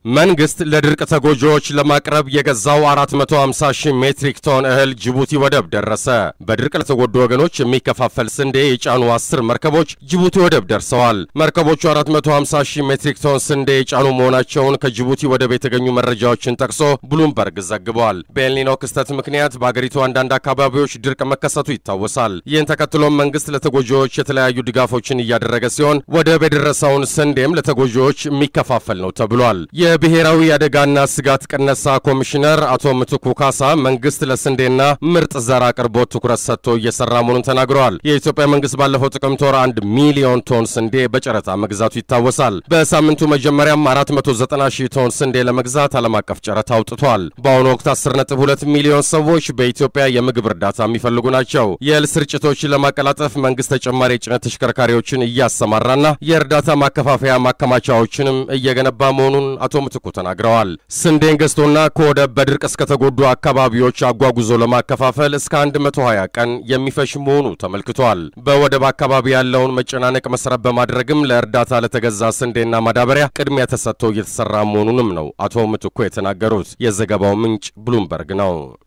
መንግስት ለድርቅ ተጎጂዎች ለማቅረብ የገዛው 450 ሺህ ሜትሪክ ቶን እህል ጅቡቲ ወደብ ደረሰ። በድርቅ ለተጎዱ ወገኖች የሚከፋፈል ስንዴ የጫኑ አስር መርከቦች ጅቡቲ ወደብ ደርሰዋል። መርከቦቹ 450 ሺህ ሜትሪክ ቶን ስንዴ የጫኑ መሆናቸውን ከጅቡቲ ወደብ የተገኙ መረጃዎችን ጠቅሶ ብሉምበርግ ዘግቧል። በኤልኒኖ ክስተት ምክንያት በአገሪቱ አንዳንድ አካባቢዎች ድርቅ መከሰቱ ይታወሳል። ይህን ተከትሎም መንግስት ለተጎጂዎች የተለያዩ ድጋፎችን እያደረገ ሲሆን ወደብ የደረሰውን ስንዴም ለተጎጂዎች የሚከፋፈል ነው ተብሏል። የብሔራዊ አደጋና ስጋት ቅነሳ ኮሚሽነር አቶ ምትኩ ካሳ መንግስት ለስንዴና ምርጥ ዘር አቅርቦት ትኩረት ሰጥቶ እየሰራ መሆኑን ተናግረዋል። የኢትዮጵያ መንግስት ባለፈው ጥቅምት ወር አንድ ሚሊዮን ቶን ስንዴ በጨረታ መግዛቱ ይታወሳል። በሳምንቱ መጀመሪያም 490 ሺህ ቶን ስንዴ ለመግዛት ዓለም አቀፍ ጨረታ አውጥቷል። በአሁኑ ወቅት 10.2 ሚሊዮን ሰዎች በኢትዮጵያ የምግብ እርዳታ የሚፈልጉ ናቸው። የእህል ስርጭቶችን ለማቀላጠፍ መንግስት ተጨማሪ የጭነት ተሽከርካሪዎችን እያሰማራና የእርዳታ ማከፋፈያ ማከማቻዎችንም እየገነባ መሆኑን አቶ ምትኩ ተናግረዋል። ስንዴን ገዝቶና ከወደብ በድርቅ እስከተጎዱ አካባቢዎች አጓጉዞ ለማከፋፈል እስከ 120 ቀን የሚፈሽ መሆኑ ተመልክቷል። በወደብ አካባቢ ያለውን መጨናነቅ መሰረት በማድረግም ለእርዳታ ለተገዛ ስንዴና ማዳበሪያ ቅድሚያ ተሰጥቶ እየተሰራ መሆኑንም ነው አቶ ምትኩ የተናገሩት። የዘገባው ምንጭ ብሉምበርግ ነው።